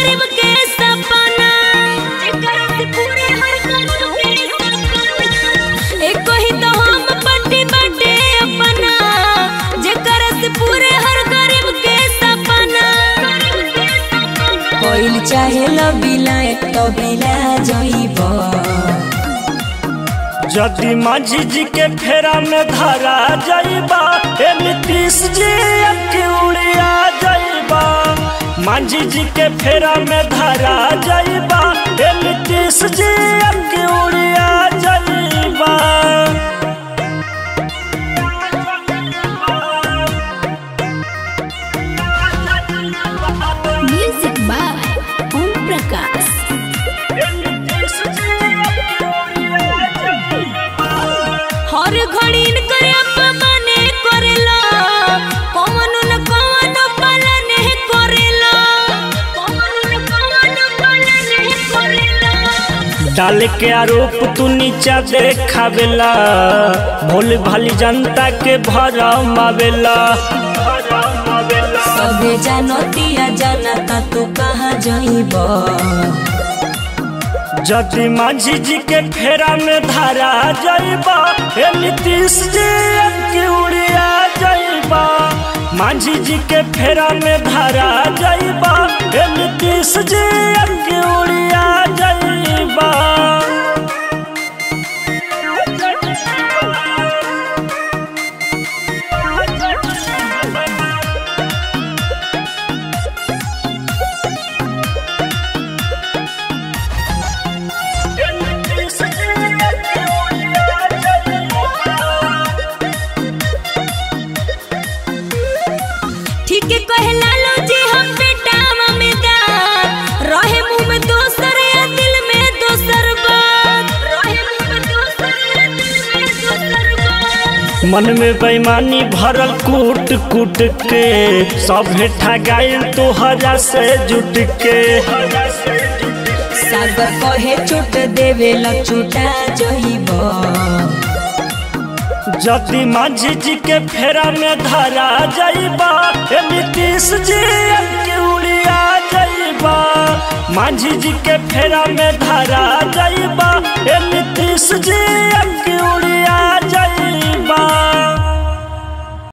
गरीब के सपना जेकरा से पूरे हर गरीब के सपना एक ही तो हम पट्टी बटे अपना जेकरा से पूरे हर गरीब के सपना कोइल चाहे लबिला एक तो बिला जइब यदि माझी जी के फेरा में धरा जाइबा ए नीतीश जी के उड़िया जाइबा माझी जी के फेरा में धरा जाइबा ए नीतीश जी के उड़िया जाइबा म्यूजिक बाय ओम प्रकाश हर घड़ी करे अपमाने करेला कौन न कौन पालने करेला कौन न कौन पालने करेला डाल के आरोप तू नीचा देखावेला भोले भाली जनता के भरम आवेला सबे जानतिया जानता तू कहाँ जइब यदि माझी जी के फेरा में धरा जाइबा हे नीतीश जी के उड़िया जाइबा माझी जी के फेरा में धरा जाइबा हे नीतीश जी के उड़िया जाइबा ठीक है कहला लो जी हम बेटा ममेदार रहे मुंह में दोसर या दिल में दोसर बात रहे मुंह में दोसर या दिल में दोसर बात मन में बेईमानी भरल कूट कूट के सब हेठा गायल तोहरा से जुट के सागर कहे चोट देवे लचोटा जइब यदि माझी जी के फेरा में धरा जाइबा हे नीतीश जी के उड़िया जाइबा माझी जी के फेरा में धरा जाइबा हे